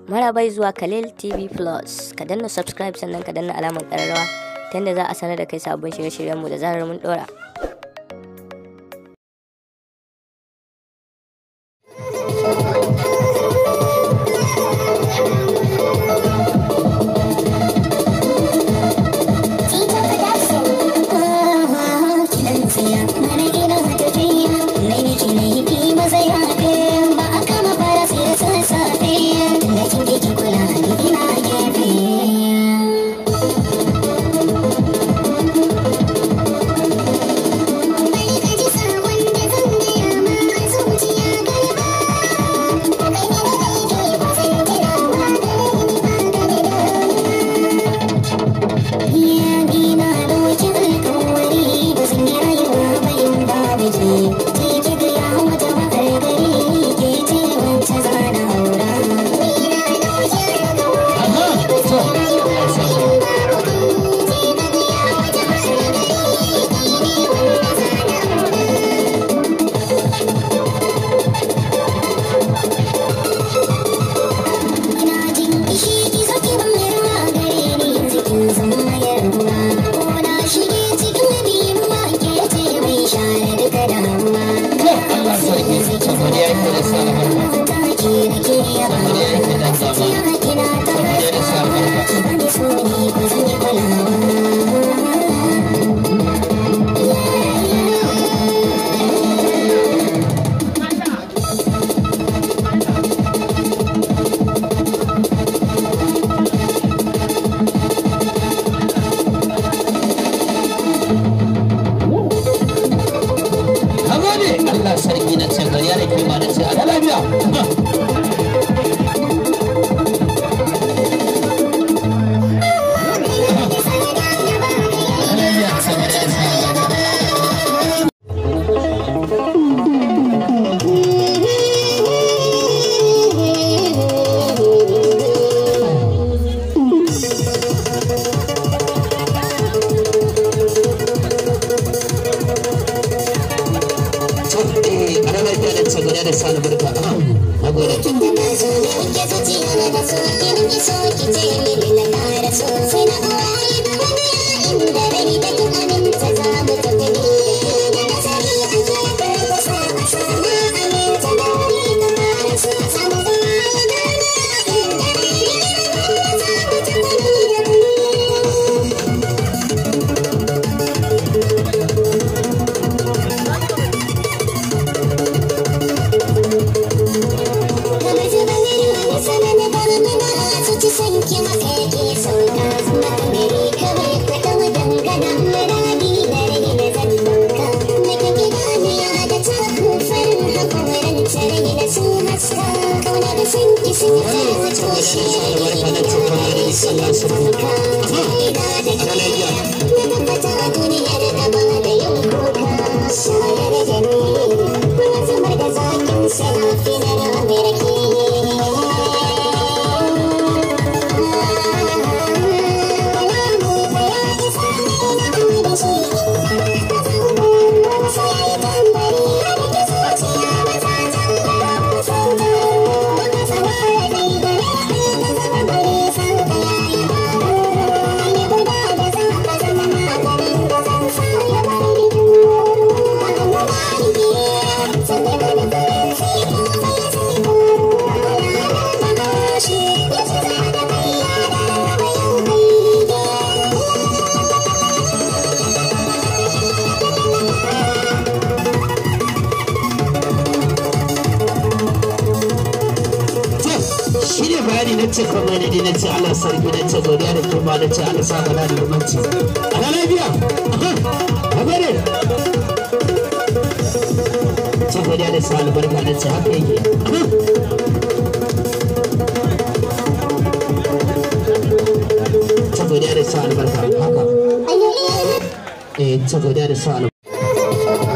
Marabai zuwa Khalil TV Plus. Ka danna subscribe sannan ka danna alamar ƙararrawa ta yadda za a sanar da kai sabbin shirye-shiryenmu da zarar mun ɗora. sarki na ce gari ya da kima na ce a lafiya na ce kuma ne na ce Allah sarki na ce godiya da kuma na ce Allah sa gana da zumunci a na lafiya a gare ce godiya da sa albarka na ce haka yake ce godiya da sa albarka haka eh ce godiya da sa albarka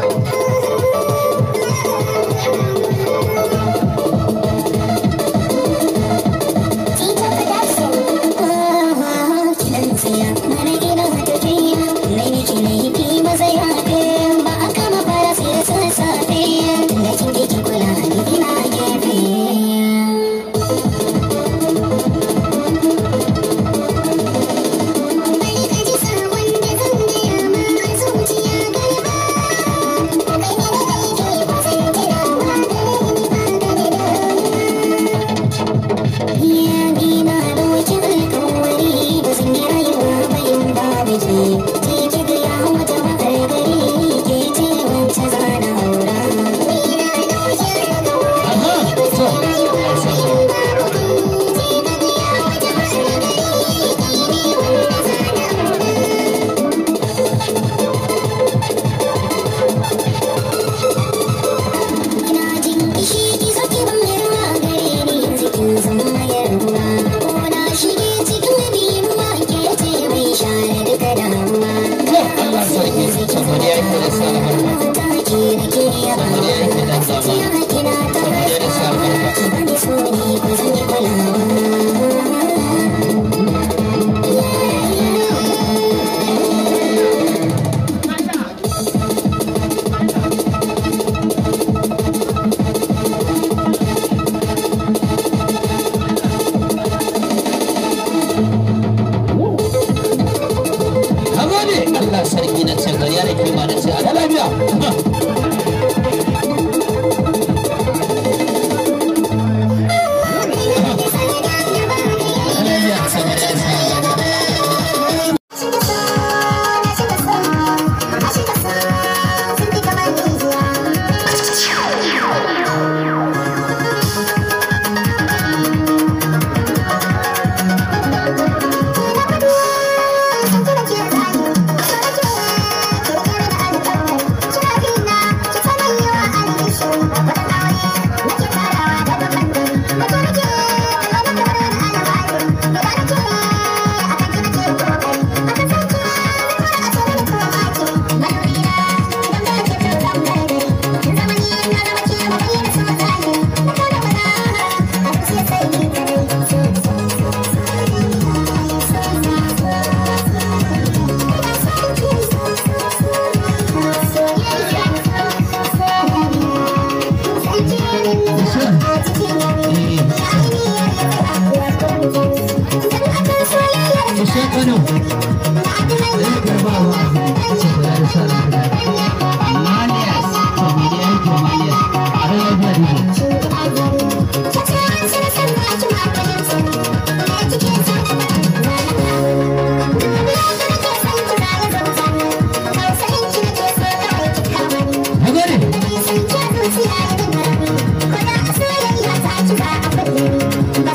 Thank you.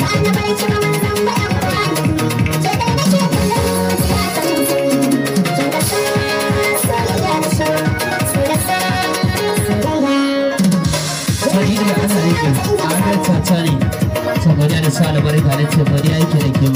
Sani da ana yake a hannun tata ne. Ta godiya da sa albarka da ce godiya yake da ke